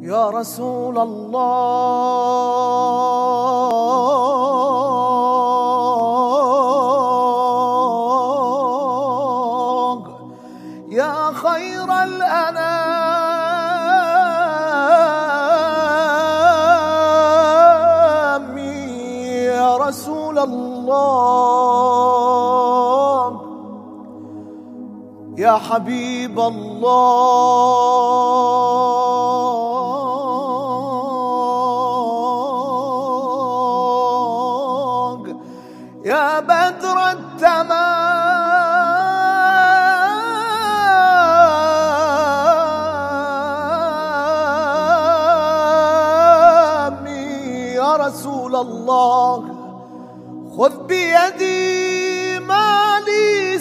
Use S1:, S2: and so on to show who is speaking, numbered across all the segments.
S1: يا رسول الله يا خير الأنام يا رسول الله يا حبيب الله يا بدر التمام يا رسول الله خذ بيدي ما لي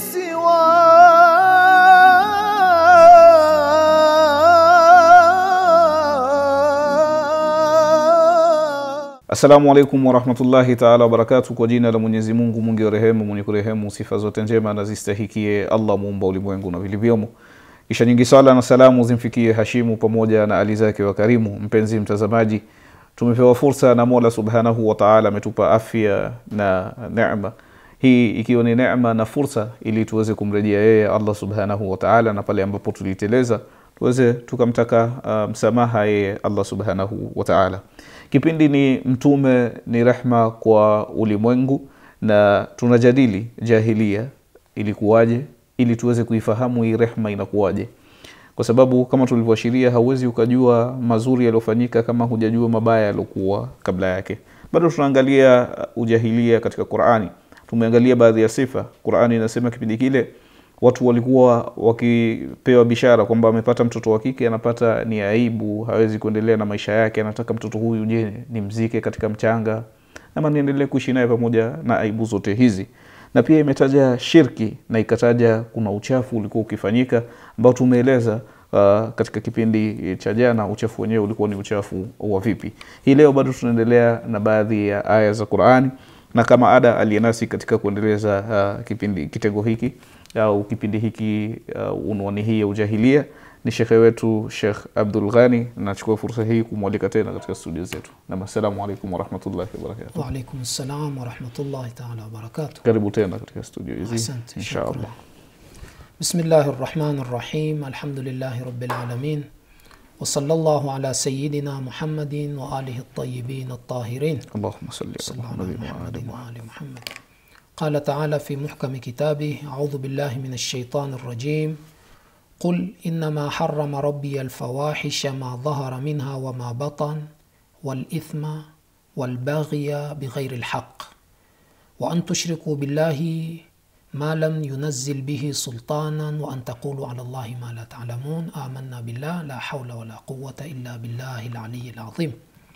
S1: سواه
S2: Assalamu alaikum warahmatullahi taala wabarakatu. Kwa jina la Mwenyezi Mungu mwingi wa rehema, mwenye kurehemu, sifa zote njema na zistahikie Allah muumba ulimwengu na vilivyomo. Kisha nyingi sala na salamu zimfikie Hashimu pamoja na ali zake wa karimu. Mpenzi mtazamaji, tumepewa fursa na Mola subhanahu wa taala, ametupa afya na neema hii ikiwa ni neema na fursa ili tuweze kumrejea yeye Allah subhanahu wa taala, na pale ambapo tuliteleza tuweze tukamtaka uh, msamaha yeye Allah subhanahu wa taala. Kipindi ni Mtume ni rehma kwa ulimwengu, na tunajadili jahilia ilikuwaje, ili tuweze kuifahamu hii rehma inakuwaje, kwa sababu kama tulivyoashiria, hauwezi ukajua mazuri yaliyofanyika kama hujajua mabaya yaliokuwa kabla yake. Bado tunaangalia uh, ujahilia katika Qurani. Tumeangalia baadhi ya sifa. Qurani inasema kipindi kile watu walikuwa wakipewa bishara kwamba amepata mtoto wa kike, anapata ni aibu, hawezi kuendelea na maisha yake, anataka mtoto huyu, je, nimzike katika mchanga ama niendelee kuishi naye pamoja na aibu zote hizi? Na pia imetaja shirki na ikataja kuna uchafu ulikuwa ukifanyika ambao tumeeleza uh, katika kipindi cha jana. Uchafu wenyewe ulikuwa ni uchafu wa vipi? Hii leo bado tunaendelea na baadhi ya aya za Qurani, na kama ada aliyenasi katika kuendeleza uh, kipindi kitengo hiki au kipindi hiki uh, unwani hii ya ujahilia ni shekhe wetu Shekh Abdul Ghani. Nachukua fursa hii kumwalika tena katika studio zetu. Nam, assalamu alaikum warahmatullahi wabarakatuh.
S3: Waalaikum salam warahmatullahi taala wabarakatuh.
S2: Karibu tena katika studio hizi
S3: Asante,
S2: inshallah.
S3: shukran. Bismillahi rrahmani rrahim alhamdulillahi rabbil alamin wa sallallahu ala sayyidina Muhammadin wa alihi at-tayyibin at-tahirin
S2: Allahumma salli ala
S3: صلى الله على
S2: Muhammadin wa ali
S3: محمد وآل محمد قال تعالى في محكم كتابه أعوذ بالله من الشيطان الرجيم قل إنما حرم ربي الفواحش ما ظهر منها وما بطن والإثم والبغي بغير الحق وأن تشركوا بالله ما لم ينزل به سلطانا وأن تقولوا على الله ما لا تعلمون آمنا بالله لا حول ولا قوة إلا بالله العلي العظيم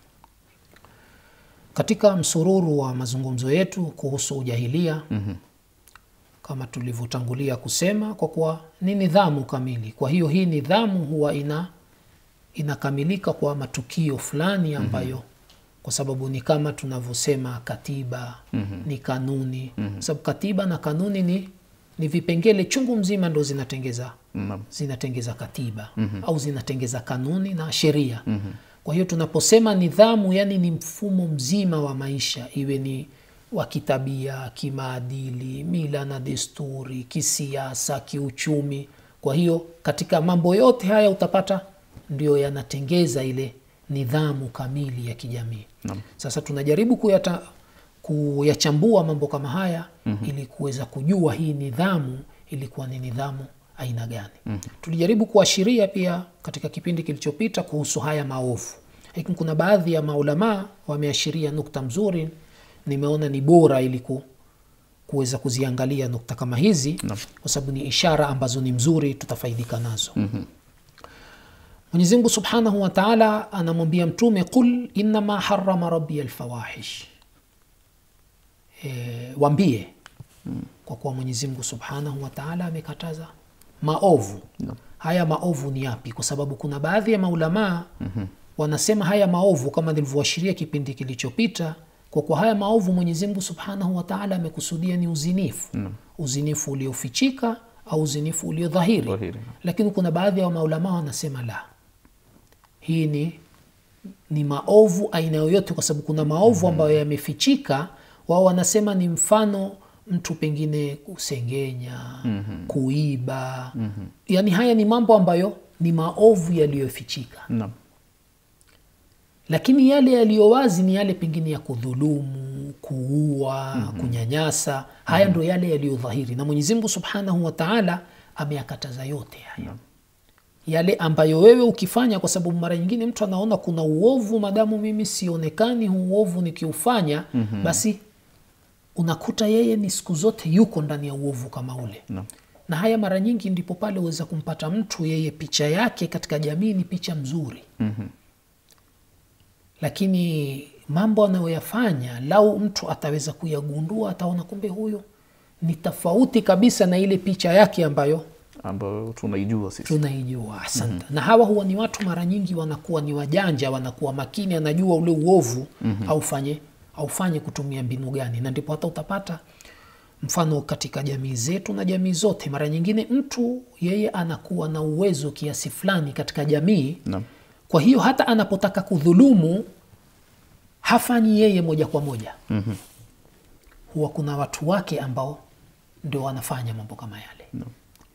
S3: katika msururu wa mazungumzo yetu kuhusu ujahilia mm-hmm. kama tulivyotangulia kusema kwa kuwa ni nidhamu kamili kwa hiyo hii nidhamu huwa ina inakamilika kwa matukio fulani ambayo mm-hmm. kwa sababu ni kama tunavyosema katiba mm-hmm. ni kanuni mm-hmm. sababu katiba na kanuni ni ni vipengele chungu mzima ndo zinatengeza
S2: Naam.
S3: zinatengeza katiba mm-hmm. au zinatengeza kanuni na sheria mm-hmm. kwa hiyo tunaposema nidhamu yani ni mfumo mzima wa maisha iwe ni wa kitabia kimaadili mila na desturi kisiasa kiuchumi kwa hiyo katika mambo yote haya utapata ndio yanatengeza ile nidhamu kamili ya kijamii
S2: Naam.
S3: sasa tunajaribu kuyata, kuyachambua mambo kama haya mm-hmm. ili kuweza kujua hii nidhamu ilikuwa ni nidhamu aina gani mm-hmm. tulijaribu kuashiria pia katika kipindi kilichopita kuhusu haya maovu lakini kuna baadhi ya maulamaa wameashiria nukta mzuri nimeona ni bora ili ku, kuweza kuziangalia nukta kama hizi
S2: Naam.
S3: kwa sababu ni ishara ambazo ni mzuri tutafaidika nazo mm-hmm. Mwenyezi Mungu Subhanahu wa Ta'ala anamwambia mtume qul innama harrama rabbi alfawahish e, wambie kwa kuwa Mwenyezi Mungu Subhanahu wa Ta'ala amekataza maovu haya maovu ni yapi kwa sababu kuna baadhi ya maulamaa wanasema haya maovu kama nilivyoashiria kipindi kilichopita kwa kuwa haya maovu Mwenyezi Mungu Subhanahu wa Ta'ala amekusudia ni uzinifu uzinifu uliofichika au uzinifu uliodhahiri
S2: Dhahiri.
S3: lakini kuna baadhi ya maulamaa wanasema la hii ni ni maovu aina yoyote kwa sababu kuna maovu ambayo yamefichika wao wanasema ni mfano mtu pengine kusengenya kuiba yaani haya ni mambo ambayo ni maovu yaliyofichika
S2: naam
S3: lakini yale yaliyo wazi ni yale pengine ya kudhulumu kuua kunyanyasa haya ndo yale yaliyodhahiri na mwenyezi mungu subhanahu wa taala ameyakataza yote haya yale ambayo wewe ukifanya kwa sababu mara nyingine mtu anaona kuna uovu madamu mimi sionekani huu uovu nikiufanya basi unakuta yeye ni siku zote yuko ndani ya uovu kama ule
S2: Naam.
S3: na haya mara nyingi ndipo pale uweza kumpata mtu yeye picha yake katika jamii ni picha mzuri lakini mambo anayoyafanya lau mtu ataweza kuyagundua ataona kumbe huyo ni tofauti kabisa na ile picha yake ambayo
S2: ambayo tunaijua sisi
S3: tunaijua asante na hawa huwa ni watu mara nyingi wanakuwa ni wajanja wanakuwa makini anajua ule uovu aufanye aufanye kutumia mbinu gani na ndipo hata utapata mfano katika jamii zetu na jamii zote mara nyingine mtu yeye anakuwa na uwezo kiasi fulani katika jamii
S2: Naam.
S3: kwa hiyo hata anapotaka kudhulumu hafanyi yeye moja kwa moja mm-hmm. huwa kuna watu wake ambao ndio wanafanya mambo kama yale
S2: No.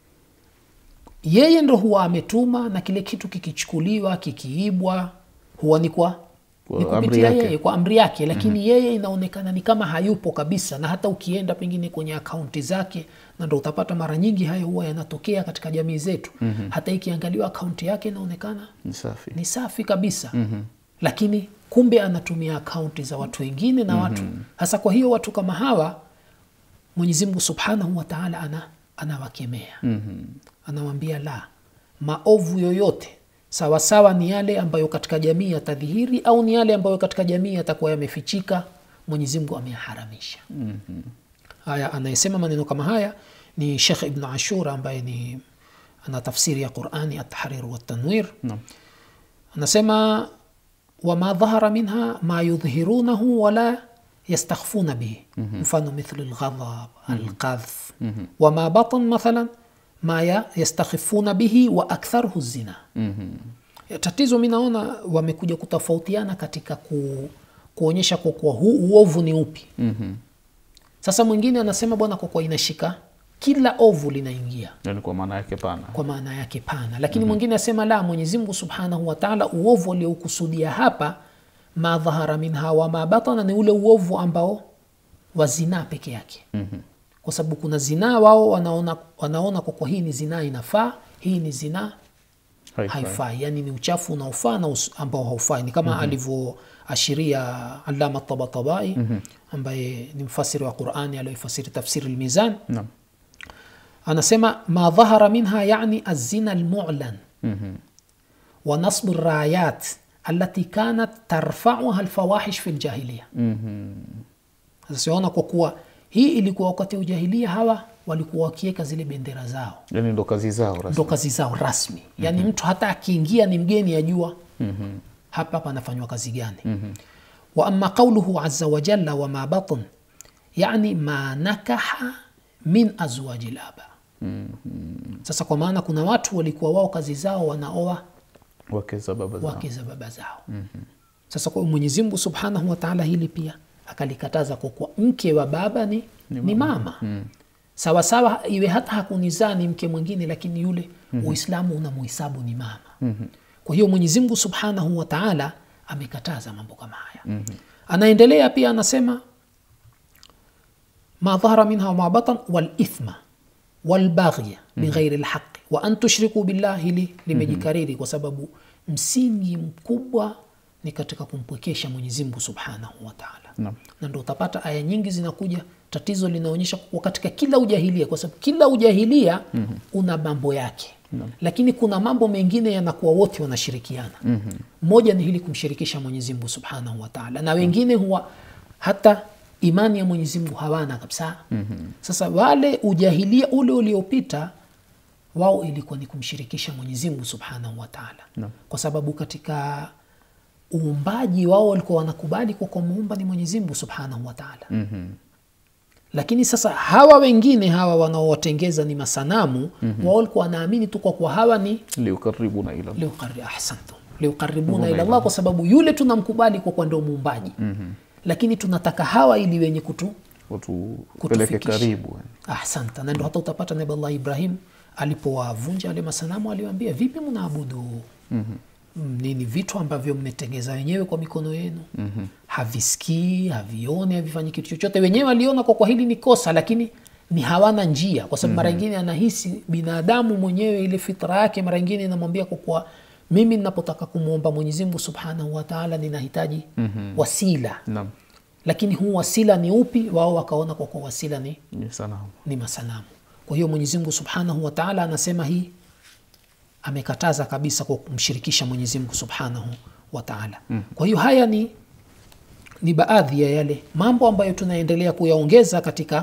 S3: yeye ndo huwa ametuma na kile kitu kikichukuliwa kikiibwa huwa ni kwa
S2: Kwa
S3: ni
S2: amri
S3: kupitia
S2: yake.
S3: yeye kwa amri yake lakini yeye inaonekana ni kama hayupo kabisa na hata ukienda pengine kwenye akaunti zake na ndo utapata mara nyingi hayo huwa yanatokea katika jamii zetu mm-hmm. hata ikiangaliwa akaunti yake inaonekana
S2: ni safi
S3: ni safi kabisa mm-hmm. lakini kumbe anatumia akaunti za watu wengine na watu hasa kwa hiyo watu kama hawa mwenyezi mungu subhanahu wa taala ana, anawakemea mm-hmm. anawambia la maovu yoyote sawasawa ni yale ambayo katika jamii yatadhihiri au ni yale ambayo katika jamii yatakuwa yamefichika mwenyezi mungu ameyaharamisha mm-hmm. haya anayesema maneno kama haya ni shekh ibnu ashura ambaye ni ana tafsiri ya qurani atahrir watanwir
S2: Naam.
S3: anasema wama dhahara minha ma yudhirunahu wala yastakhfuna bihi mfano mithlu lghadhab alqadhf wama batan mathalan ma ya- yastakhifuna bihi wa aktharuhu zina tatizo mi naona wamekuja kutofautiana katika ku, kuonyesha kwa kuwa huu uovu ni upi sasa mwingine anasema bwana kwa kuwa inashika kila ovu linaingia
S2: yani kwa maana yake pana
S3: kwa maana yake pana lakini mwingine asema la mwenyezi mungu subhanahu wa taala uovu aliokusudia hapa ma dhahara minha wa ma batana ni ule uovu ambao wa zinaa peke yake mm-hmm. kwa sababu kuna zinaa wao wanaona, wanaona kwa kuwa hii ni zinaa inafaa hii ni zinaa
S2: Haifai.
S3: haifai yani ni uchafu unaofaa na us- ambao haufai ni kama mm-hmm. alivyoashiria alama tabatabai mm-hmm. ambaye ni mfasiri wa qurani aliyoifasiri tafsiri lmizan
S2: Naam.
S3: anasema ma dhahara minha yani azina almulan
S2: Mhm.
S3: wa nasbu rayat alati kanat tarfauha alfawahish fi ljahiliya sasa siona kwa kuwa hii ilikuwa wakati wa ujahilia hawa walikuwa wakiweka zile bendera zao
S2: yani ndo kazi zao rasmi
S3: ndo kazi zao rasmi yaani mtu hata akiingia ni mgeni ajua hapa hapa anafanywa kazi gani wa ama qauluhu aza wajalla wama batn yani ma nakaha min azwaji laba sasa kwa maana kuna watu walikuwa wao kazi zao wanaoa
S2: wake za baba zao
S3: wake za baba zao sasa kwa mwenyezi mungu subhanahu wa taala hili pia akalikataza kwa kuwa mke wa baba ni, ni mama sawasawa iwe hata hakunizaa ni mke mwingine lakini yule uislamu unamuhisabu ni mama kwa hiyo mwenyezi mungu subhanahu wa taala amekataza mambo kama haya anaendelea pia anasema ما ظهر منها وما بطن والإثم والبغي بغير الحق وأن تشركوا بالله hili limejikariri kwa sababu msingi mkubwa ni katika kumpwekesha Mwenyezi Mungu Subhanahu wa Ta'ala.
S2: Naam.
S3: Na ndio utapata aya nyingi zinakuja, tatizo linaonyesha kwa katika kila ujahilia, kwa sababu kila ujahilia una mambo yake lakini kuna mambo mengine yanakuwa wote wanashirikiana. Moja ni hili kumshirikisha Mwenyezi Mungu Subhanahu wa Ta'ala, na wengine huwa hata imani ya Mwenyezi Mungu hawana kabisa. Sasa wale ujahilia ule uliopita wao ilikuwa ni kumshirikisha Mwenyezi Mungu Subhanahu wa Ta'ala, kwa sababu katika uumbaji wao walikuwa wanakubali kwa kwa muumba ni Mwenyezi Mungu Subhanahu wa Ta'ala. Lakini sasa hawa wengine hawa wanaowatengeza ni masanamu wao walikuwa wanaamini tu kwa kuwa hawa ni
S2: liukaribuna ila
S3: liuqarri ahsantum liukaribuna ila Allah kwa sababu yule tunamkubali kwa kuwa ndio muumbaji lakini tunataka hawa ili wenye kutu
S2: watupeleke
S3: Kutufikisha.
S2: karibu
S3: ahsanta na ndo hata utapata nabi allah ibrahim alipowavunja wale masanamu aliwaambia vipi mnaabudu mm-hmm. nini vitu ambavyo mmetengeza wenyewe kwa mikono yenu mm-hmm. havisikii havioni havifanyi kitu chochote wenyewe waliona kwa kwa hili ni kosa lakini ni hawana njia kwa sababu mara ingine anahisi binadamu mwenyewe ile fitra yake mara ingine inamwambia kwa kuwa mimi ninapotaka kumwomba mwenyezi mungu subhanahu wataala ninahitaji mm-hmm. wasila
S2: naam
S3: lakini huu wasila ni upi wao wakaona kwa kuwa wasila ni
S2: ni sanamu
S3: ni masanamu kwa hiyo mwenyezi mungu subhanahu wa taala anasema hii amekataza kabisa kwa kumshirikisha mwenyezi mungu subhanahu wa taala mm. kwa hiyo haya ni ni baadhi ya yale mambo ambayo tunaendelea kuyaongeza katika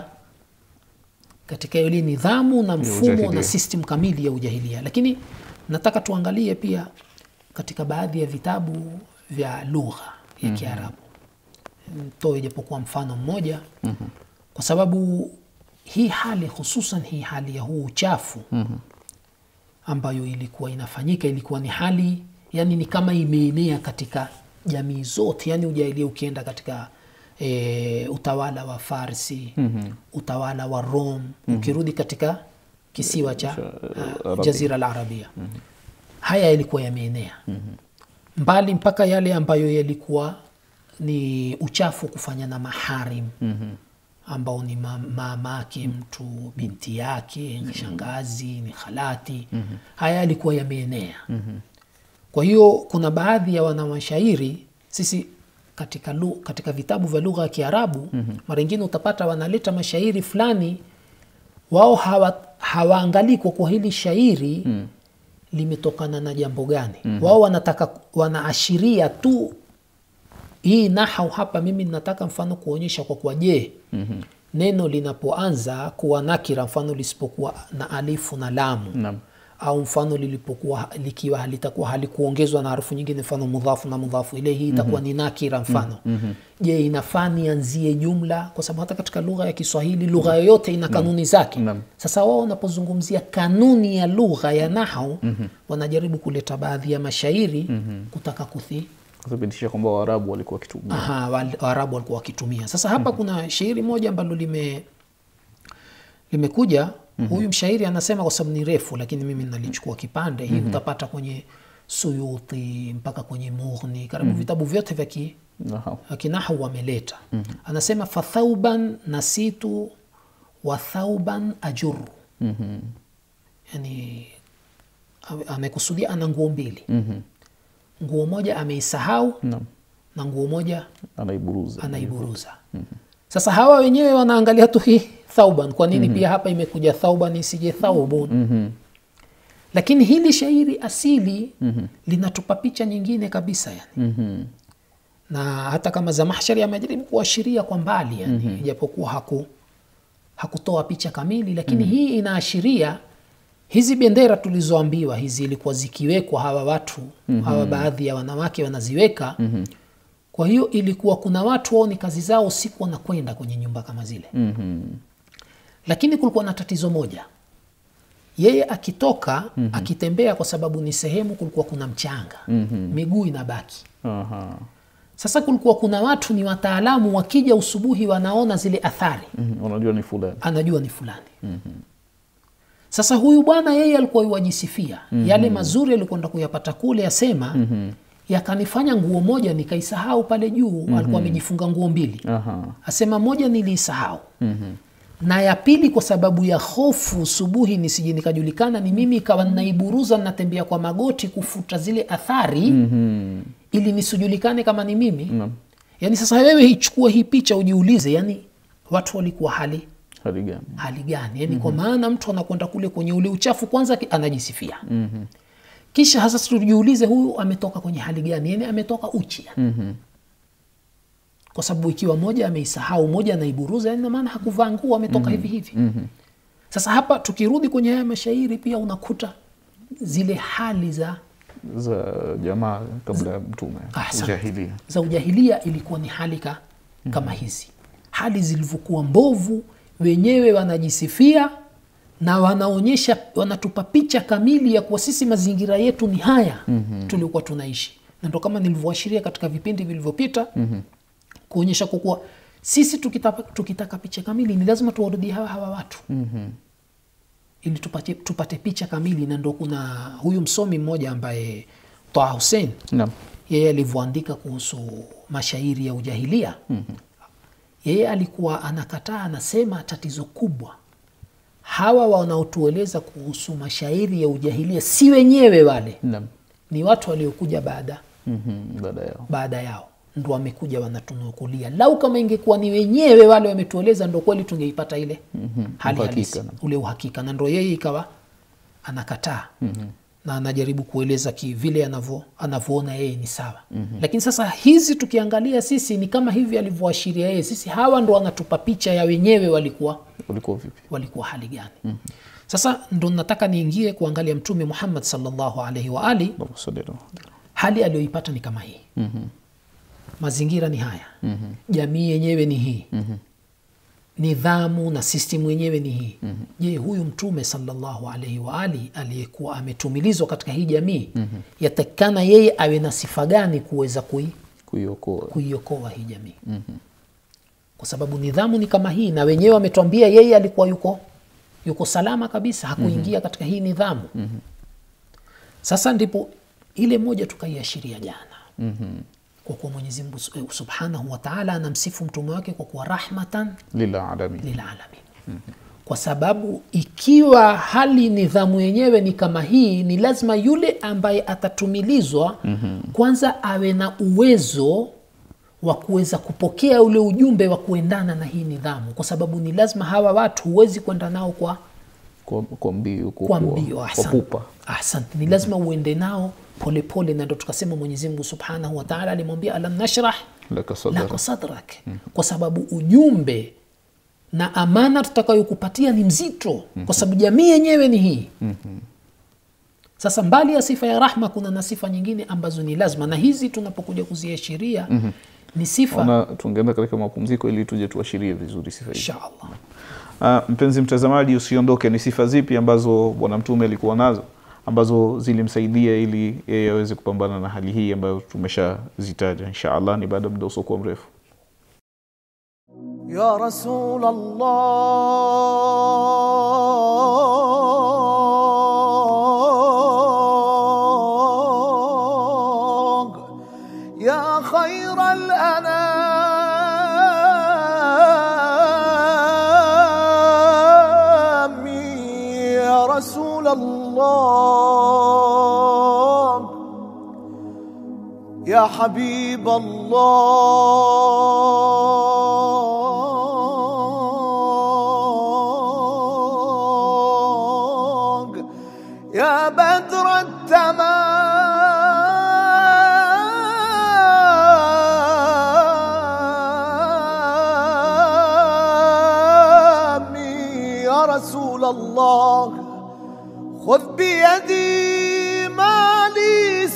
S3: katika ile nidhamu na mfumo
S2: ujahilia.
S3: na system kamili ya ujahilia lakini nataka tuangalie pia katika baadhi ya vitabu vya lugha ya kiarabu toe japokuwa mfano mmoja mm-hmm. kwa sababu hii hali hususan hii hali ya huu uchafu mm-hmm. ambayo ilikuwa inafanyika ilikuwa ni hali yani ni kama imeenea katika jamii zote yani ujahilia ukienda katika e, utawala wa farsi mm-hmm. utawala wa rom mm-hmm. ukirudi katika kisiwa cha uh,
S2: Arabia.
S3: jazira la arabia mm-hmm. haya yalikuwa yameenea mm-hmm. mbali mpaka yale ambayo yalikuwa ni uchafu kufanya na maharim mm-hmm ambao ni ma- mamake mtu binti yake ni shangazi ni khalati mm-hmm. haya yalikuwa yameenea mm-hmm. kwa hiyo kuna baadhi ya wanamashairi sisi katika, lu, katika vitabu vya lugha ya kiarabu mm-hmm. mara ingine utapata wanaleta mashairi fulani wao hawa, hawaangalii kwa kuwa hili shairi mm. limetokana na jambo gani mm-hmm. wao wanataka wanaashiria tu hii nahau hapa mimi nataka mfano kuonyesha kwa kuwa je mm-hmm. neno linapoanza kuwa nakira mfano lisipokuwa na alifu na lamu
S2: Naam.
S3: au mfano lilipokuwa likiwa halitakuwa halikuongezwa na harufu nyingine mfano mudhafu na mudhafu ile hii itakuwa mm-hmm. ni nakira mfano mm-hmm. je inafaa nianzie jumla kwa sababu hata katika lugha ya kiswahili lugha yoyote ina kanuni zake
S2: Naam.
S3: sasa wao wanapozungumzia kanuni ya lugha ya nahau mm-hmm. wanajaribu kuleta baadhi ya mashairi mm-hmm. kutaka kuthi
S2: kuthibitisha kwamba waarabu walikuwa wakitumia
S3: Aha, wal- waarabu walikuwa wakitumia sasa hapa kuna shairi moja ambalo lime limekuja mm-hmm. huyu mshairi anasema kwa sababu ni refu lakini mimi nalichukua kipande hii mm-hmm. utapata kwenye suyuti mpaka kwenye mughni karibu mm-hmm. vitabu vyote vya ki,
S2: Nahau.
S3: kinahu wameleta mm-hmm. anasema fathauban nasitu wa thauban ajuru
S2: Mhm.
S3: yani ame- amekusudia ana nguo mbili
S2: Mhm.
S3: nguo moja ameisahau
S2: Naam.
S3: na nguo moja
S2: anaiburuza
S3: anaiburuza sasa hawa wenyewe wanaangalia tu hii thauban kwa nini pia hapa imekuja thauban isije thaubun
S2: Mhm.
S3: lakini hili shairi asili linatupa picha nyingine kabisa yani
S2: Mhm.
S3: na hata kama zamahshari amejaribu kuashiria kwa mbali yani ijapokuwa haku hakutoa picha kamili lakini hii inaashiria hizi bendera tulizoambiwa hizi ilikuwa zikiwekwa hawa watu hawa baadhi ya wanawake wanaziweka kwa hiyo ilikuwa kuna watu wao ni kazi zao siku wanakwenda kwenye nyumba kama zile
S2: Mhm.
S3: lakini kulikuwa na tatizo moja yeye akitoka akitembea kwa sababu ni sehemu kulikuwa kuna mchanga miguu inabaki
S2: Aha.
S3: sasa kulikuwa kuna watu ni wataalamu wakija usubuhi wanaona zile athari
S2: Mhm. unajua ni fulani
S3: anajua ni fulani sasa huyu bwana yeye alikuwa yuwajisifia yale mazuri alikwenda kuyapata kule asema yakanifanya nguo moja nikaisahau pale juu alikuwa amejifunga nguo mbili
S2: Aha.
S3: asema moja niliisahau na ya pili kwa sababu ya hofu subuhi nisije nikajulikana ni mimi ikawa naiburuza natembea kwa magoti kufuta zile athari
S2: Mhm.
S3: ili nisijulikane kama ni mimi yaani sasa wewe ichukua hii picha ujiulize yani watu walikuwa hali
S2: hali gani
S3: hali gani yani kwa maana mtu anakwenda kule kwenye ule uchafu kwanza ki- anajisifia kisha hasa tujiulize huyu ametoka kwenye hali gani yani ametoka uchi yani.
S2: Mhm.
S3: kwa sababu ikiwa moja ameisahau moja anaiburuza yani maana hakuvaa nguo ametoka hivi hivi sasa hapa tukirudi kwenye haya mashairi pia unakuta zile hali za
S2: za jamaa kabla ya mtume
S3: Ahsan.
S2: ujahilia
S3: za ujahilia ilikuwa ni hali ka, kama hizi hali zilivyokuwa mbovu wenyewe wanajisifia na wanaonyesha wanatupa picha kamili ya kuwa sisi mazingira yetu ni haya mm-hmm. tuliokuwa tunaishi na ndo kama nilivyoashiria katika vipindi vilivyopita mm-hmm. kuonyesha kwa kuwa sisi tukitaka, tukitaka picha kamili ni lazima tuwarudie hawa hawa watu mm-hmm. ili tupate, tupate picha kamili na ndo kuna huyu msomi mmoja ambaye Taha Hussein
S2: naam
S3: yeye alivyoandika kuhusu mashairi ya ujahilia mm-hmm. yeye alikuwa anakataa anasema tatizo kubwa hawa wanaotueleza kuhusu mashairi ya ujahilia si wenyewe wale
S2: naam
S3: ni watu waliokuja baada
S2: Mhm, baada yao
S3: baada yao ndo wamekuja wanatunukulia lau kama ingekuwa ni wenyewe wale wametueleza ndo kweli tungeipata ile mm-hmm. hali
S2: Uhakika,
S3: halisi
S2: naam.
S3: ule uhakika na ndo yeye ikawa anakataa mm-hmm. na anajaribu kueleza ki vile anavyo anavyoona yeye ni sawa mm-hmm. lakini sasa hizi tukiangalia sisi ni kama hivi alivyoashiria yeye sisi hawa ndo wanatupa picha ya wenyewe walikuwa
S2: ulikuwa vipi
S3: walikuwa hali gani mm-hmm. sasa ndo nataka niingie kuangalia mtume muhammad sallallahu alaihi wa ali
S2: Allahumma salli ala Muhammad.
S3: hali aliyoipata ni kama hii mm-hmm. mazingira ni haya mm-hmm. jamii yenyewe ni hii mm-hmm. nidhamu na system yenyewe ni hii mm-hmm. je huyu mtume salllahu alaihi waali aliyekuwa ametumilizwa katika hii jamii mm-hmm. yatakikana yeye awe na sifa gani kuweza kui,
S2: kuiokoa
S3: kuiokoa hii jamii mm-hmm. kwa sababu nidhamu ni kama hii na wenyewe wametuambia yeye alikuwa yuko yuko salama kabisa hakuingia mm-hmm. katika hii nidhamu mm-hmm. sasa ndipo ile moja tukaiashiria jana mm-hmm. kwa kuwa mwenyezi mungu su- eh, subhanahu wataala anamsifu mtume wake kwa kuwa rahmatan
S2: lilalamin
S3: lilalamin mm-hmm. kwa sababu ikiwa hali nidhamu yenyewe ni kama hii ni lazima yule ambaye atatumilizwa mm-hmm. kwanza awe na uwezo wa kuweza kupokea ule ujumbe wa kuendana na hii nidhamu kwa sababu ni lazima hawa watu huwezi kwenda nao kwa
S2: kwa, kwa mbio kwa,
S3: kwa
S2: kwa-
S3: mbio
S2: kwa
S3: ahsante.
S2: pupa
S3: Ahsante. ni lazima uende nao polepole na ndo tukasema mwenyezi mungu subhanahu wataala alimwambia alam nashrah
S2: laka sadra
S3: laka sadrak kwa sababu ujumbe na amana tutakayokupatia ni mzito kwa sababu jamii yenyewe ni hii sasa mbali ya sifa ya rahma kuna na sifa nyingine ambazo ni lazima na hizi tunapokuja kuziashiria ni sifa
S2: ona tungeenda katika mapumziko ili tuje tuashirie vizuri sifa hizi
S3: inshallah
S2: Uh, mpenzi mtazamaji usiondoke ni sifa zipi ambazo bwana mtume alikuwa nazo ambazo zilimsaidia ili yeye aweze kupambana na hali hii ambayo tumeshazitaja insha allah ni baada ya muda usiokuwa mrefu
S1: يا رسول الله يا خير الأنام يا رسول الله يا حبيب الله يا بدر التمام يا رسول الله خذ بيدي ما لي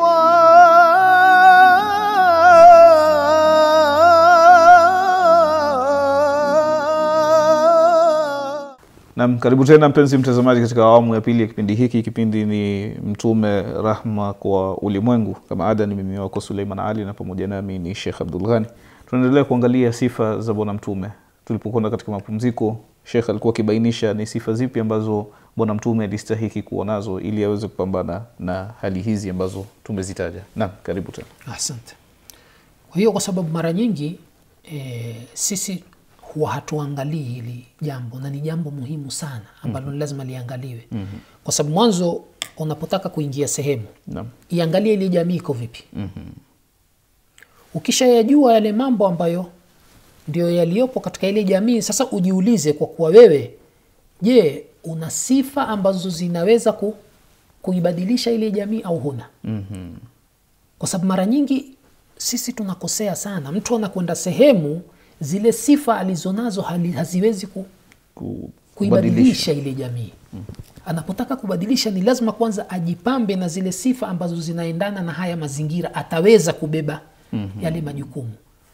S1: سواه
S2: nam karibu tena mpenzi mtazamaji katika awamu ya pili ya kipindi hiki kipindi ni mtume rahma kwa ulimwengu kama ada ni mimi wako suleiman ali na pamoja nami ni shekh abdul ghani tunaendelea kuangalia sifa za bwana mtume tulipokwenda katika mapumziko shekh alikuwa akibainisha ni sifa zipi ambazo bwana mtume alistahiki kuwa nazo ili aweze kupambana na hali hizi ambazo tumezitaja nam karibu tena
S3: asante kwa hiyo kwa sababu mara nyingi e, sisi huwa hatuangalii hili jambo na ni jambo muhimu sana ambalo mm-hmm. lazima liangaliwe mm-hmm. kwa sababu mwanzo unapotaka kuingia sehemu
S2: nam
S3: iangalie ile jamii iko vipi mm-hmm. ukishayajua yale mambo ambayo ndio yaliyopo katika ile jamii sasa ujiulize kwa kuwa wewe je una sifa ambazo zinaweza ku, kuibadilisha ile jamii au huna
S2: mm-hmm.
S3: kwa sababu mara nyingi sisi tunakosea sana mtu anakwenda sehemu zile sifa alizonazo hali- haziwezi ku,
S2: Ku-
S3: kuibadilisha ile jamii anapotaka kubadilisha ni lazima kwanza ajipambe na zile sifa ambazo zinaendana na haya mazingira ataweza kubeba mm-hmm. yale majukumu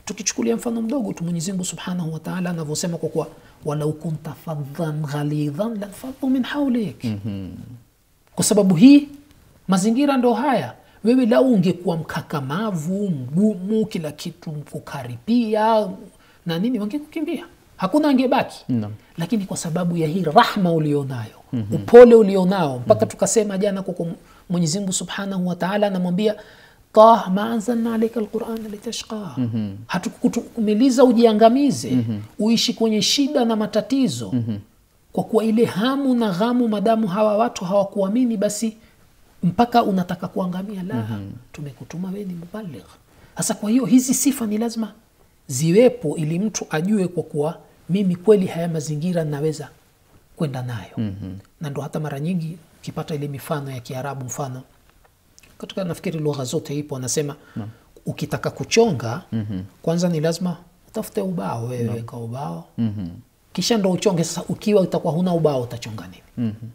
S3: tukichukulia mfano mdogo tu mwenyezi mungu subhanahu wataala anavyosema kwa kuwa walau kunta fadhan ghalidhan lanfadhu min haulik kwa sababu hii mazingira ndo haya wewe lau ungekuwa mkakamavu mgumu kila kitu kukaribia na nini wangekukimbia hakuna angebaki
S2: Naam.
S3: lakini kwa sababu ya hii rahma ulionayo mm-hmm. upole ulionao mpaka mm-hmm. tukasema jana kwa mwenyezi mungu subhanahu wataala anamwambia tah ma anzalna alaika lqurana litashqa mm-hmm. hatukutumiliza ujiangamize mm-hmm. uishi kwenye shida na matatizo mm-hmm. kwa kuwa ile hamu na ghamu madamu hawa watu hawakuamini basi mpaka unataka kuangamia la mm-hmm. tumekutuma wewe ni mubaligh sasa kwa hiyo hizi sifa ni lazima ziwepo ili mtu ajue kwa kuwa mimi kweli haya mazingira naweza kwenda nayo mm-hmm. na ndo hata mara nyingi ukipata ile mifano ya kiarabu mfano katika nafikiri lugha zote ipo anasema no. ukitaka kuchonga mm-hmm. kwanza ni lazima utafute ubao wewe no. weka ubao mm-hmm. kisha ndo uchonge sasa ukiwa utakuwa huna ubao utachonga nini mm-hmm.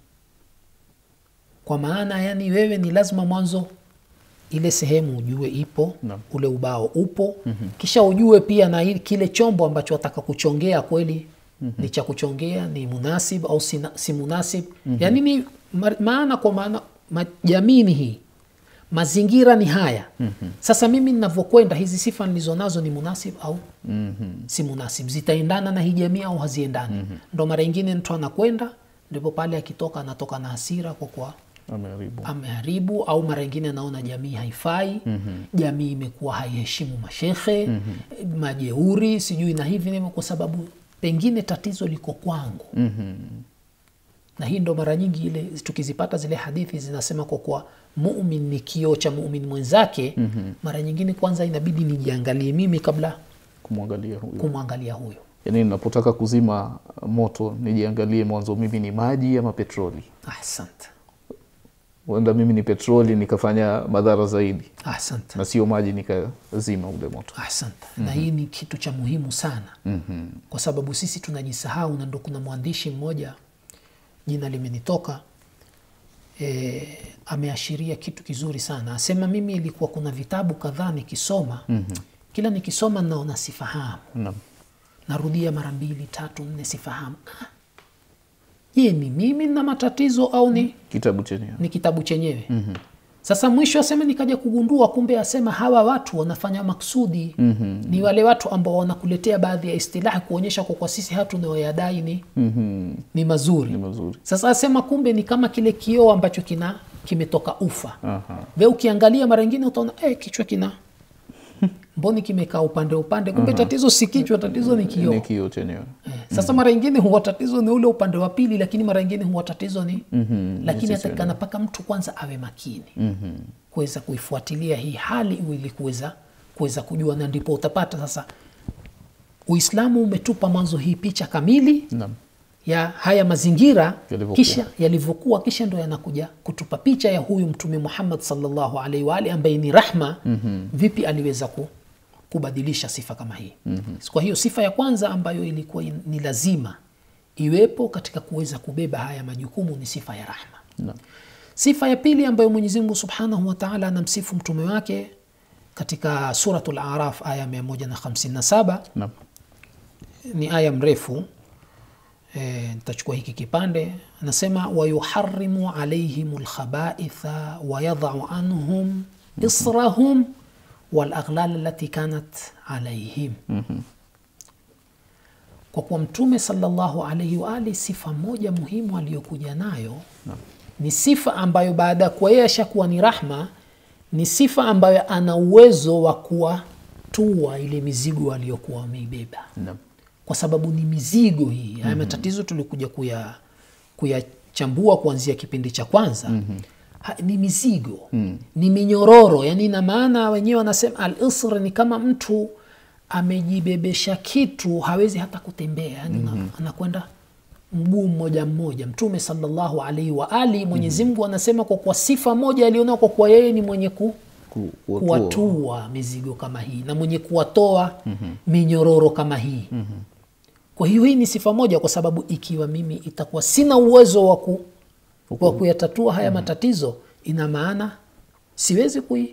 S3: kwa maana yani wewe ni lazima mwanzo ile sehemu ujue ipo
S2: Naam.
S3: ule ubao upo mm-hmm. kisha ujue pia na ili- kile chombo ambacho wataka kuchongea kweli mm-hmm. ni cha kuchongea ni munasib au si, si munasib mm-hmm. yani ni ma- maana kwa maana ma, jamii ni hii mazingira ni haya mm-hmm. sasa mimi ninavyokwenda hizi sifa nilizonazo ni munasib au mm-hmm. si munasib zitaendana na hii jamii au haziendani mm-hmm. ndo mara ingine mtu anakwenda ndipo pale akitoka anatoka na hasira kwa kuwa
S2: ameharibu
S3: ameharibu au mara ingine anaona jamii haifai mm-hmm. jamii imekuwa haiheshimu mashekhe mm-hmm. majeuri sijui na hivi nivyo kwa sababu pengine tatizo liko kwangu
S2: Mhm.
S3: na hii ndo mara nyingi ile tukizipata zile hadithi zinasema kwa kuwa mumin ni kioo cha mumin mwenzake mm-hmm. mara nyingine kwanza inabidi nijiangalie mimi kabla
S2: kumwangalia huyo
S3: kumwangalia huyo
S2: yaani ninapotaka kuzima moto nijiangalie mwanzo mimi ni maji ama petroli
S3: asante
S2: huenda mimi ni petroli nikafanya madhara zaidi
S3: asante
S2: na sio maji nikazima ule moto
S3: asante mm-hmm. na hii ni kitu cha muhimu sana mm-hmm. kwa sababu sisi tunajisahau na ndo kuna mwandishi mmoja jina limenitoka e, ameashiria kitu kizuri sana asema mimi ilikuwa kuna vitabu kadhaa nikisoma mm-hmm. kila nikisoma naona sifahamu
S2: Naam.
S3: narudia mara mbili tatu nne sifahamu Ah, je ni mimi na matatizo au ni
S2: kitabu chenyewe
S3: ni kitabu chenyewe mm-hmm. sasa mwisho asema nikaja kugundua kumbe asema hawa watu wanafanya maksudi mm-hmm. ni wale watu ambao wanakuletea baadhi ya istilahi kuonyesha kwa kwa sisi hatu tunayoyadai ni,
S2: Mhm.
S3: ni mazuri
S2: ni mazuri
S3: sasa asema kumbe ni kama kile kioo ambacho kina kimetoka ufa
S2: Aha.
S3: ve ukiangalia mara ingine utaona eh, kichwa kina mboni kimekaa upande upande kumbe tatizo si kichwa tatizo ni kioo
S2: ni kio chenyewe
S3: Eh, sasa mara ingine huwa tatizo ni ule upande wa pili lakini mara ingine huwa tatizo ni
S2: Mhm,
S3: lakini
S2: sisi
S3: atakana mpaka mtu kwanza awe makini mm-hmm. kuweza kuifuatilia hii hali ili kuweza kuweza kujua na ndipo utapata sasa uislamu umetupa mwanzo hii picha kamili
S2: Naam.
S3: ya haya mazingira
S2: Yalivyokuwa.
S3: kisha yalivyokuwa kisha ndo yanakuja kutupa picha ya huyu mtume muhammad salllahu alaihi waali ambaye ni rahma mm-hmm. vipi aliweza ku, kubadilisha sifa kama hii mm-hmm. kwa hiyo sifa ya kwanza ambayo ilikuwa in- ni lazima iwepo katika kuweza kubeba haya majukumu ni sifa ya rahma
S2: Naam.
S3: sifa ya pili ambayo mwenyezi mungu subhanahu wataala anamsifu mtume wake katika suratu laraf aya 157
S2: Naam.
S3: ni aya mrefu e, nitachukua hiki kipande anasema wayuharimu alaihim lkhabaitha wayadhau anhum israhum walaghlal alati kanat alaihim kwa kuwa mtume salllahu alaihi waali sifa moja muhimu aliyokuja nayo ni sifa ambayo baada ya kuwa yeye ashakuwa ni rahma ni sifa ambayo ana uwezo wa kuwatua ile mizigo aliyokuwa wameibeba
S2: Naam.
S3: kwa sababu ni mizigo hii haya matatizo tulikuja kuya kuyachambua kuanzia kipindi cha kwanza mm-hmm. ha, ni mizigo mm. ni minyororo yani ina maana wenyewe wanasema al isr ni kama mtu amejibebesha kitu hawezi hata kutembea yani mm-hmm. anakwenda mguu mmoja mmoja mtume salllahu alaihi wa ali mwenyezi mungu anasema kwa kwa sifa moja alionao kwa kuwa yeye ni mwenye ku,
S2: Ku- kuwatua.
S3: kuwatua mizigo kama hii na mwenye kuwatoa mm-hmm. minyororo kama hii mm-hmm. kwa hiyo hii ni sifa moja kwa sababu ikiwa mimi itakuwa sina uwezo wa ku, wa kuyatatua haya mm-hmm. matatizo ina maana siwezi kui,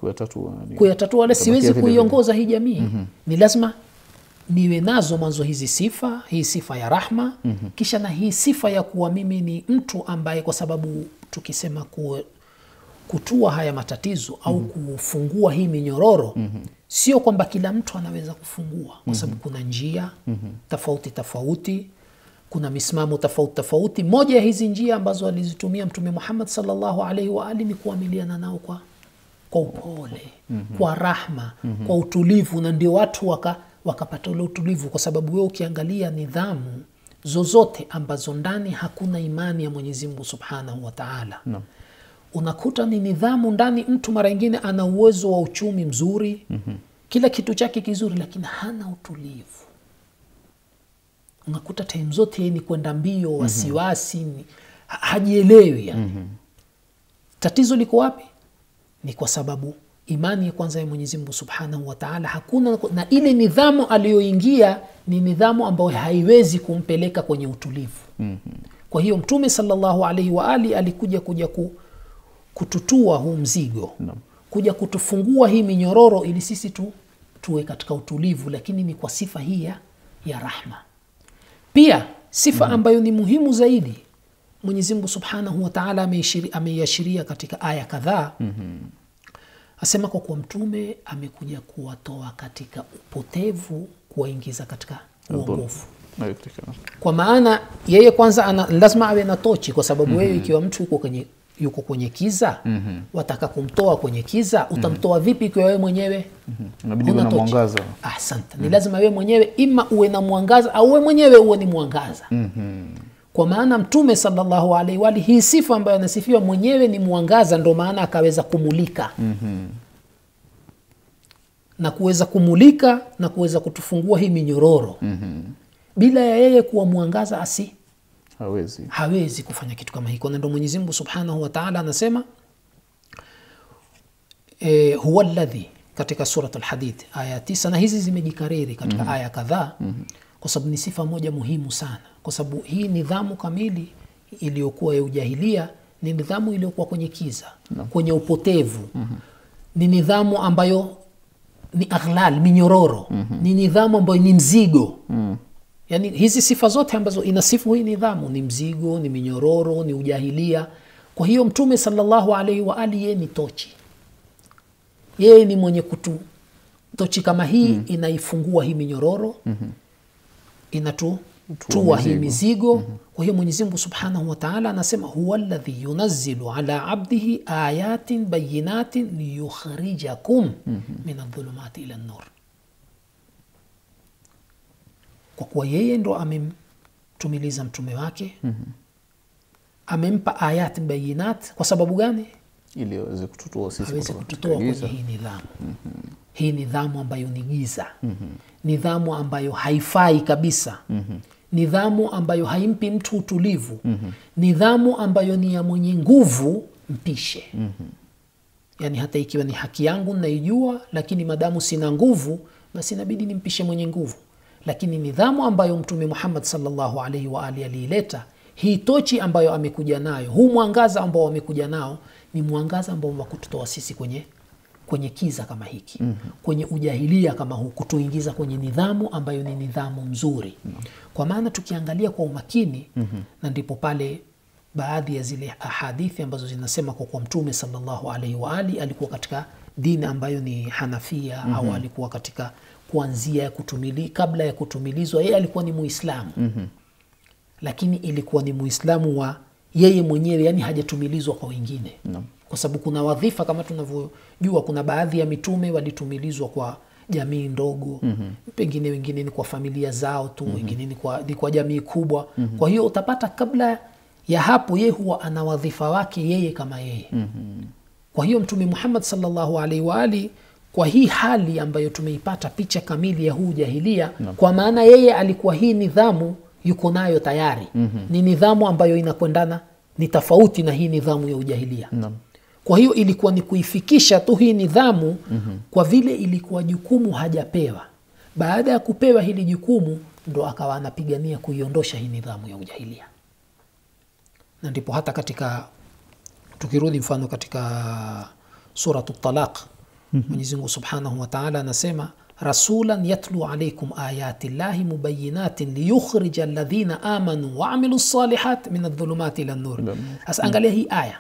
S2: kuyatatua ni-
S3: kuyatatua wala
S2: itabakia
S3: siwezi
S2: vile vile.
S3: kuiongoza hii jamii ni lazima niwe nazo mwanzo hizi sifa hii sifa ya rahma kisha na hii sifa ya kuwa mimi ni mtu ambaye kwa sababu tukisema ku, kutua haya matatizo au kufungua hii minyororo sio kwamba kila mtu anaweza kufungua kwa sababu kuna njia tofauti tofauti kuna misimamo tofauti tofauti moja ya hizi njia ambazo alizitumia mtume muhammad salllahu alaihi waali ni kuamiliana nao kwa kwa upole kwa rahma kwa utulivu na ndio watu waka wakapata ule utulivu kwa sababu wewe ukiangalia nidhamu zozote ambazo ndani hakuna imani ya mwenyezi mungu subhanahu wa taala
S2: Naam.
S3: unakuta ni nidhamu ndani mtu mara ingine ana uwezo wa uchumi mzuri mm-hmm. kila kitu chake kizuri lakini hana utulivu unakuta time zote ni kwenda mbio wasiwasi ni, ha- hajielewi yani. mm-hmm. tatizo liko wapi ni kwa sababu imani ya kwanza ya mwenyezi mungu subhanahu wa taala hakuna na ile nidhamu aliyoingia ni nidhamu ambayo haiwezi kumpeleka kwenye utulivu mm-hmm. kwa hiyo mtume salllahu alaihi waali alikuja kuja ku, kututua huu mzigo
S2: Naam.
S3: kuja kutufungua hii minyororo ili sisi tu tuwe katika utulivu lakini ni kwa sifa hii ya, ya rahma pia sifa ambayo ni muhimu zaidi mwenyezi mungu subhanahu wataala ameiashiria katika aya kadhaa mm-hmm. asema kwa kuwa mtume amekuja kuwatoa katika upotevu kuwaingiza katika uongofu
S2: Nayotekana.
S3: kwa maana yeye kwanza ana, lazima awe na tochi kwa sababu wewe ikiwa mtu yuko kwenye yuko kwenye kiza mm-hmm. wataka kumtoa kwenye kiza utamtoa vipi ikiwa wewe mwenyewe
S2: Inabidi
S3: huna
S2: uwe na
S3: tochi?
S2: mwangaza.
S3: asante ni lazima wewe mwenyewe ima uwe na mwangaza au wewe mwenyewe uwe ni mwangaza
S2: Mhm.
S3: kwa maana mtume salllahu alaihi wali hii sifa ambayo anasifiwa mwenyewe ni mwangaza ndo maana akaweza kumulika
S2: Mhm.
S3: na kuweza kumulika na kuweza kutufungua hii minyororo
S2: Mhm.
S3: bila ya yeye kuwa mwangaza asi
S2: Hawezi.
S3: hawezi kufanya kitu kama hiko na ndo mwenyezi mungu subhanahu wataala anasema e, huwa ladhi katika surat lhadid aya tisa na hizi zimejikariri katika aya kadhaa kwa sababu ni sifa moja muhimu sana kwa sababu hii nidhamu kamili iliyokuwa ya ujahilia ni nidhamu iliyokuwa kwenye kiza kwenye upotevu ni nidhamu ambayo ni aghlal minyororo ni nidhamu ambayo ni mzigo yaani hizi sifa zote ambazo inasifu hii nidhamu ni mzigo ni minyororo ni ujahilia kwa hiyo mtume salllahu alaihi waali yeye ni tochi yeye ni mwenye kutu tochi kama hii mm. inaifungua hii minyororo mm-hmm. inatutua hii
S2: mizigo.
S3: mizigo mm-hmm. kwa hiyo mwenyezimngu subhanahu wataala anasema huwa ladhi yunazilu ala abdihi ayatin bayinatin liyukhrijakum mm-hmm. min adhulumati ila nur kwa kuwa yeye ndo amemtumiliza mtume wake mm-hmm. amempa ayat bayinat kwa sababu gani
S2: Ili aweze kututoa sisi
S3: aweze
S2: kutoka
S3: kututoa
S2: katika
S3: kwenye
S2: giza.
S3: hii nidhamu hii nidhamu ambayo ni giza nidhamu ambayo haifai kabisa nidhamu ambayo haimpi mtu utulivu nidhamu ambayo ni ya mwenye nguvu mpishe yaani hata ikiwa ni haki yangu naijua lakini madamu sina nguvu basi inabidi nimpishe mwenye nguvu lakini nidhamu ambayo mtume muhammad salllahu alaihi waali aliileta hii tochi ambayo amekuja nayo huu mwangaza ambao amekuja nao ni mwangaza ambao wa kututoa sisi kwenye kwenye kiza kama hiki mm-hmm. kwenye ujahilia kama huu kutuingiza kwenye nidhamu ambayo ni nidhamu mzuri mm-hmm. kwa maana tukiangalia kwa umakini mm-hmm. na ndipo pale baadhi ya zile ahadithi ambazo zinasema kwa kuwa mtume salllahu alaihi waali alikuwa katika dini ambayo ni hanafia mm-hmm. au alikuwa katika kuanzia ya kutumili, kabla ya kutumilizwa yeye alikuwa ni muislamu mm-hmm. lakini ilikuwa ni muislamu wa yeye mwenyewe yani hajatumilizwa kwa wengine
S2: Naam.
S3: kwa sababu kuna wadhifa kama tunavyojua kuna baadhi ya mitume walitumilizwa kwa jamii ndogo mm-hmm. pengine wengine ni kwa familia zao tu mm-hmm. wengine ni kwa, ni kwa jamii kubwa mm-hmm. kwa hiyo utapata kabla ya hapo yeye huwa ana wadhifa wake yeye kama yeye mm-hmm. kwa hiyo mtume muhammad salllahu alaihi waali kwa hii hali ambayo tumeipata picha kamili ya huu jahilia no. kwa maana yeye alikuwa hii nidhamu yuko nayo tayari mm-hmm. ni nidhamu ambayo inakwendana ni tofauti na hii nidhamu ya ujahilia
S2: Naam.
S3: kwa hiyo ilikuwa ni kuifikisha tu hii nidhamu mm-hmm. kwa vile ilikuwa jukumu hajapewa baada ya kupewa hili jukumu ndo akawa anapigania kuiondosha hii nidhamu ya ujahilia na ndipo hata katika tukirudi mfano katika suratu talaq mwenyezi mungu subhanahu wataala anasema rasulan yatlu alaikum ayati llahi mubayinatin liyukhrija alladhina amanu waamilu lsalihat min aldhulumati ila nur sasa angalia hii aya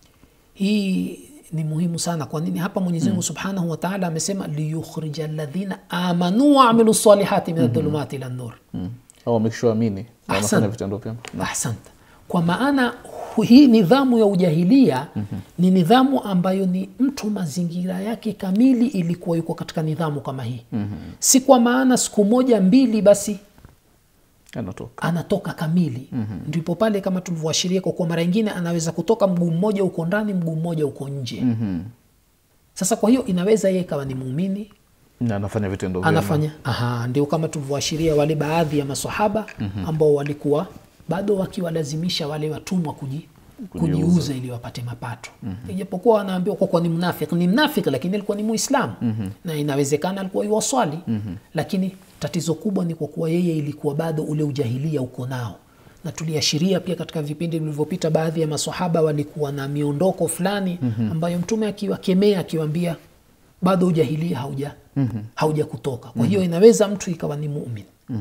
S3: hii ni muhimu sana kwa nini hapa mwenyezi mungu subhanahu wataala amesema liyukhrija alladhina amanu waamilu lsalihati min aldhulumati ila nur
S2: au wamekishaamini na wanafanya
S3: Ahsan.
S2: vitendo vyema
S3: ahsanta kwa maana hu- hii nidhamu ya ujahilia ni nidhamu ambayo ni mtu mazingira yake kamili ilikuwa yuko katika nidhamu kama hii si kwa maana siku moja mbili basi
S2: anatoka
S3: anatoka kamili ndipo pale kama tulivyoashiria kwa kuwa mara ingine anaweza kutoka mguu mmoja uko ndani mguu mmoja uko nje sasa kwa hiyo inaweza yeye kawa ni muumini
S2: na anafanya vitendo vyema
S3: anafanya aha, ndio kama tulivyoashiria wale baadhi ya masahaba ambao walikuwa bado wakiwalazimisha wale watumwa kuji, kujiuza ili wapate mapato ijapokuwa anaambiwa kwa kuwa ni mnafiki ni mnafiki lakini alikuwa ni muislamu na inawezekana alikuwa iwaswali lakini tatizo kubwa ni kwa kuwa yeye ilikuwa bado ule ujahilia uko nao na tuliashiria pia katika vipindi vilivyopita baadhi ya masahaba walikuwa na miondoko fulani ambayo mtume akiwakemea akiwaambia bado ujahilia hauja hauja kutoka kwa hiyo inaweza mtu ikawa ni mumin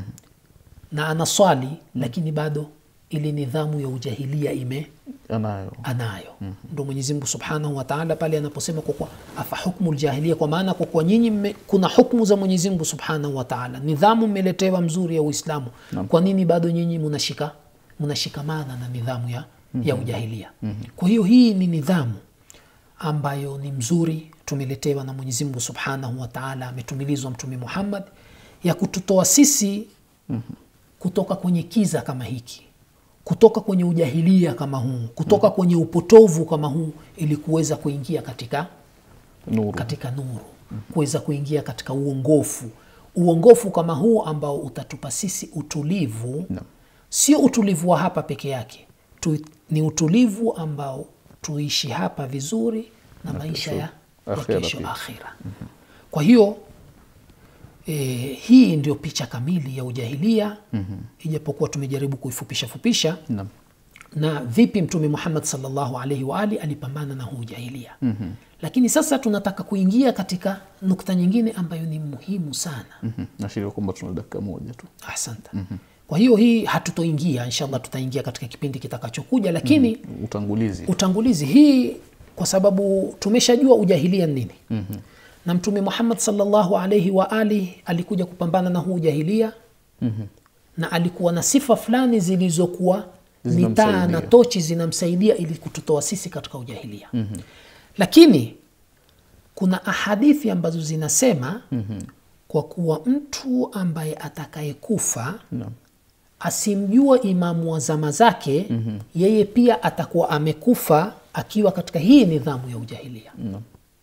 S3: na anaswali lakini bado ile nidhamu ya ujahilia ime
S2: anayo
S3: anayo ndo mwenyezi mungu subhanahu wataala pale anaposema kwa kuwa afa hukmu ljahilia kwa maana kwa kuwa nyinyi mme- kuna hukmu za mwenyezi mungu subhanahu wataala nidhamu mmeletewa mzuri ya uislamu kwa nini bado nyinyi munashika munashikamana na nidhamu ya, ya ujahilia kwa hiyo hii ni nidhamu ambayo ni mzuri tumeletewa na mwenyezi mungu subhanahu wataala ametumilizwa mtume muhammad ya kututoa sisi kutoka kwenye kiza kama hiki kutoka kwenye ujahilia kama huu kutoka kwenye upotovu kama huu ili kuweza kuingia katika
S2: nuru
S3: katika nuru kuweza kuingia katika uongofu uongofu kama huu ambao utatupa sisi utulivu
S2: Naam.
S3: sio utulivu wa hapa peke yake tu, ni utulivu ambao tuishi hapa vizuri na, maisha ya, ya
S2: akhira
S3: kesho
S2: pia.
S3: akhira kwa hiyo e, hii ndio picha kamili ya ujahilia ijapokuwa tumejaribu kuifupisha fupisha
S2: Naam.
S3: na vipi mtume muhammad salllahu alaihi waali alipambana na huu ujahilia mm-hmm. lakini sasa tunataka kuingia katika nukta nyingine ambayo ni muhimu sana
S2: Mhm. naashiria kwamba tuna dakika moja tu
S3: asante mm-hmm. kwa hiyo hii hatutoingia inshallah tutaingia katika kipindi kitakachokuja lakini mm-hmm.
S2: utangulizi
S3: utangulizi hii kwa sababu tumeshajua ujahilia ni nini mm-hmm. na mtume muhammad salllahu alaihi waali alikuja kupambana na huu ujahilia mm-hmm. na alikuwa na sifa fulani zilizokuwa ni taa na
S2: Zinamsaidia.
S3: tochi zinamsaidia ili kututoa sisi katika ujahilia mm-hmm. lakini kuna ahadithi ambazo zinasema mm-hmm. kwa kuwa mtu ambaye atakayekufa
S2: Naam.
S3: asimjua imamu wa zama zake mm-hmm. yeye pia atakuwa amekufa akiwa katika hii nidhamu ya ujahilia
S2: Naam.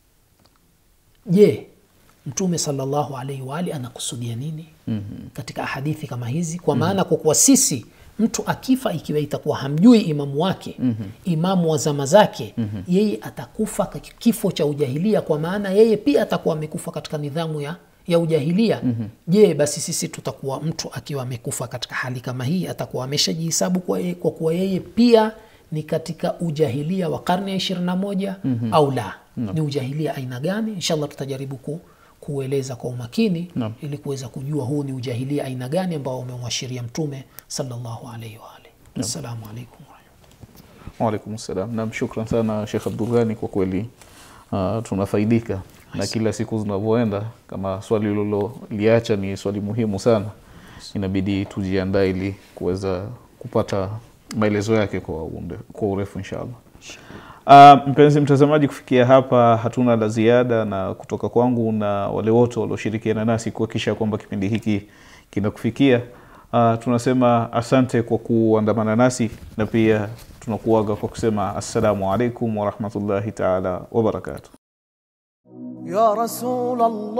S3: je mtume salllahu alaihi waali anakusudia nini mm-hmm. katika hadithi kama hizi kwa maana kwa kuwa sisi mtu akifa ikiwa itakuwa hamjui imamu wake mm-hmm. imamu wa zama zake mm-hmm. yeye atakufa kwa kifo cha ujahilia kwa maana yeye pia atakuwa amekufa katika nidhamu ya ya ujahilia mm-hmm. je basi sisi tutakuwa mtu akiwa amekufa katika hali kama hii atakuwa ameshajihisabu kwa, ye- kwa kuwa yeye pia ni katika ujahilia wa karne ya ishirini na moja mm-hmm. au la no. ni ujahilia aina gani inshallah tutajaribu ku, kueleza kwa umakini
S2: Naam.
S3: ili kuweza kujua huu ni ujahilia aina gani ambao umemwashiria mtume sallallahu alaihi waalihi assalamu alaikum warahmatullahi
S2: waalaikum salam nam shukran sana shekh abdulghani kwa kweli uh, tunafaidika na kila siku zinavyoenda kama swali uliloliacha ni swali muhimu sana inabidi tujiandae ili kuweza kupata maelezo yake kwa, unde, kwa urefu inshallah Uh, mpenzi mtazamaji kufikia hapa hatuna la ziada na kutoka kwangu na wale wote walioshirikiana nasi kuhakikisha kwamba kipindi hiki kinakufikia uh, tunasema asante kwa kuandamana nasi na pia tunakuaga kwa kusema assalamu alaikum warahmatullahi taala wabarakatuh
S1: يا رسول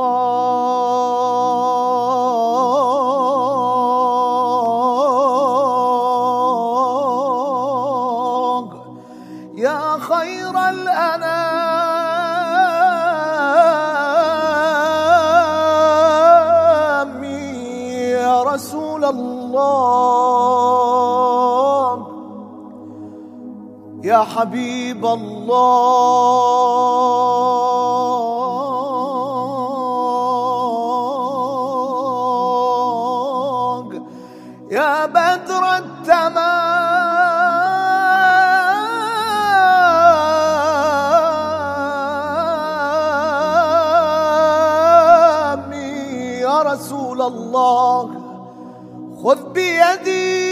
S1: الله يا خير الأنام يا رسول الله يا حبيب الله يا بدر التمام يا رسول الله خذ بيدي